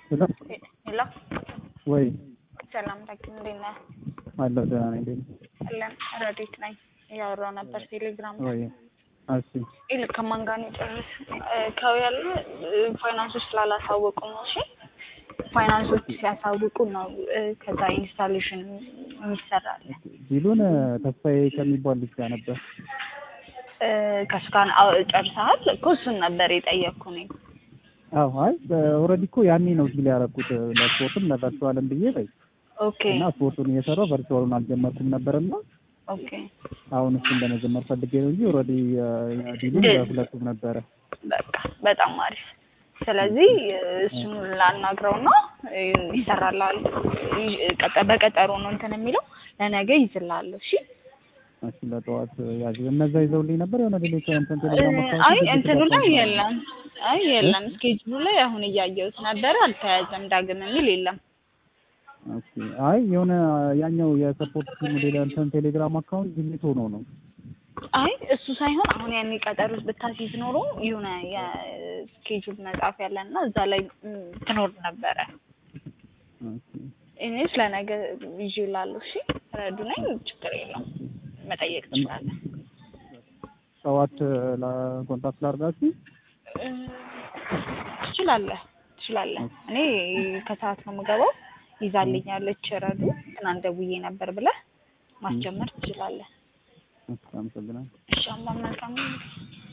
ሄሎ ሄሎ ወይ ሰላም ታኪም እንዴት ነህ? አለሁ ደህና ነኝ። እንዴት ነህ? አለን ረዲት ነኝ እያወራሁ ነበር ቴሌግራም ላይ ወይ እሺ ይልቅ ከማን ጋር ነው የጨረስ ከው ያለ ፋይናንሶች ስላላሳወቁ ነው። እሺ ፋይናንሶች ሲያሳውቁ ነው እ፣ ከዛ ኢንስታሌሽን የሚሰራል ቢሉን ተስፋዬ ከሚባል ልጅ ጋር ነበር። እ፣ ከሱ ጋር አዎ፣ ጨርሰሃል እኮ እሱን ነበር የጠየቅኩ እኔ። አዎ አይ ኦልሬዲ እኮ ያኔ ነው ዲል ያደረኩት ለስፖርትም ለቨርቹዋልም ብዬ በይ ኦኬ እና ስፖርቱን እየሰራው ቨርቹዋሉን አልጀመርኩም ነበርና ኦኬ አሁን እሱን ለመጀመር ፈልጌ ነው እንጂ ኦልሬዲ ዲሉን ለሁለቱም ነበረ። በቃ በጣም አሪፍ። ስለዚህ እሱን ላናግረውና ይሰራላል። ቀጠ- በቀጠሮ ነው እንትን የሚለው ለነገ ይዝላለሁ። እሺ እሺ ለጠዋት ያዥ እነዛ ይዘውልኝ ነበር የሆነ ሌሎች እንትን ቴሌግራም አይ እንትኑ ላይ የለም። አይ የለም። ስኬጅሉ ላይ አሁን እያየሁት ነበረ አልተያዘም። ዳግም የሚል የለም። ኦኬ አይ የሆነ ያኛው የሰፖርት ቲሙ ሌላ እንትን ቴሌግራም አካውንት ዲሊት ሆኖ ነው። አይ እሱ ሳይሆን አሁን ያኔ ቀጠሮ ብታስይዝ ኖሮ የሆነ የስኬጁል መጻፍ ያለና እዛ ላይ ም፣ ትኖር ነበረ። ኦኬ እኔስ ለነገ ይዤ እላለሁ። እሺ ረዱ ነኝ፣ ችግር የለውም መጠየቅ ትችላለህ። ጠዋት ለኮንታክት ላድርጋችሁ። እ፣ ትችላለህ ትችላለህ። እኔ ከሰዓት ነው የምገባው። ይዛልኛለች ረዱ ትናንት ደውዬ ነበር ብለህ ማስጀመር ትችላለህ። አመሰግናለሁ። እሺ አማ መልካም